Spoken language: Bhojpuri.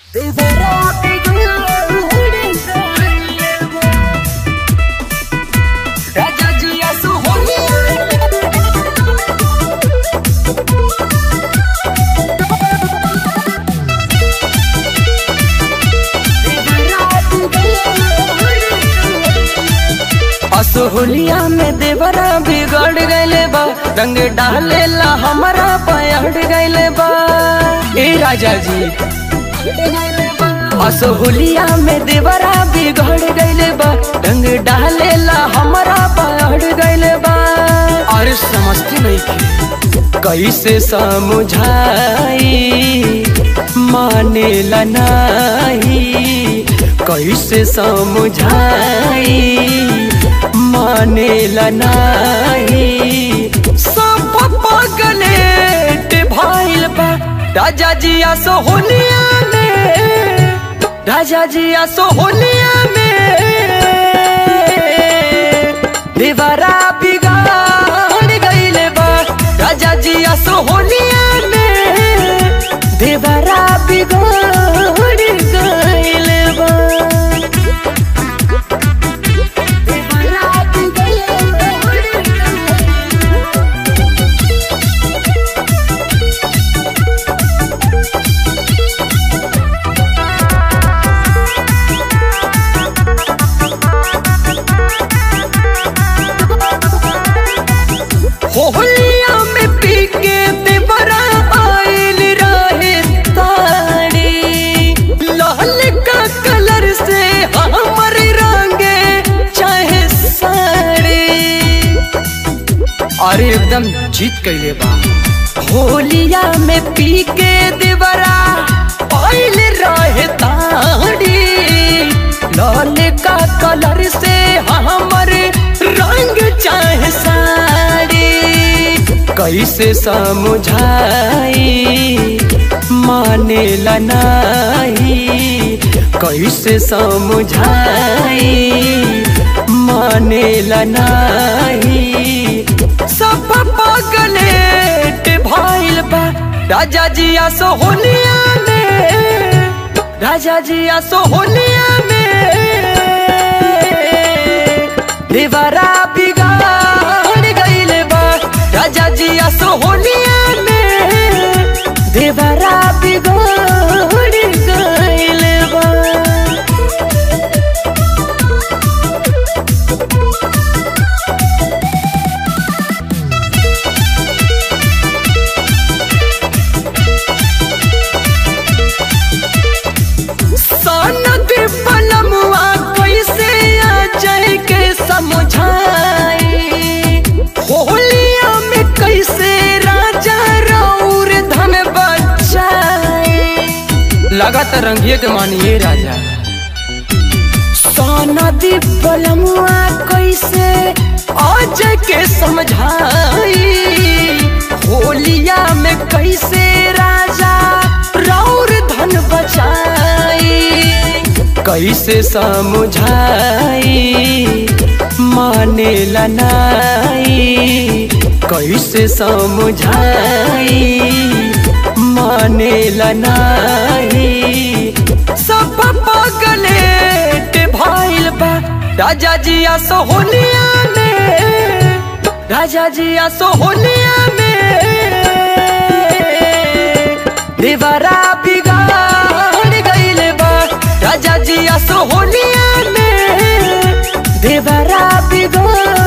असोहलिया में देवरा बिगड़ गईले बा रंग डालेला हमारा पयड़ गईले बा ए राजा जी असोहलिया में देवरा बिगड़ गईले बा रंग डालेला हमारा पयड़ गईले बा अरे समझती नहीं थी कैसे समझाई मानेला नहीं कैसे समझाई मानेला नहीं सब पगलेट भाइल बा राजा जिया सोहनिया में राजा जिया सोहनिया में देवरा बिगाड़ गईले बा राजा जिया सोहनिया में देवरा बिगाड़ गईले बा होलिया में पी के देवरा आइल रहे ताड़ी लाल का कलर से हमर रंगे चाहे साड़ी अरे एकदम जीत कैले बा होलिया में पी के देवरा आइल रहे ताड़ी लाल का कलर से हमर रंग चाहे साड़ी कैसे समझाई मानेला नहीं कैसे समझाई मानेला नहीं सब पगलेट भाइल बा राजा जिया सोहनिया में राजा जिया सोहनिया में देवरा बिगाड़ गईले बा राजा जिया सोहनिया में देवरा बिगाड़ गईले बा सनद पलमुआ कैसे आ जाए के समझाई होलिया में कैसे राजा रौर धन बचाई लगातार रंगिए के मानिए राजा सनद पलमुआ कैसे आ जाए के समझाई होलिया में कैसे राजा रौर धन बचाई कैसे समझाई मानेला नहीं कैसे समझाई मानेला नहीं सब पगलेट भाइल बा राजा जिया सोहनिया में राजा जिया सोहनिया में देवरा बिगाड़ गईले बा राजा जिया सोहनिया में देवरा बिगाड़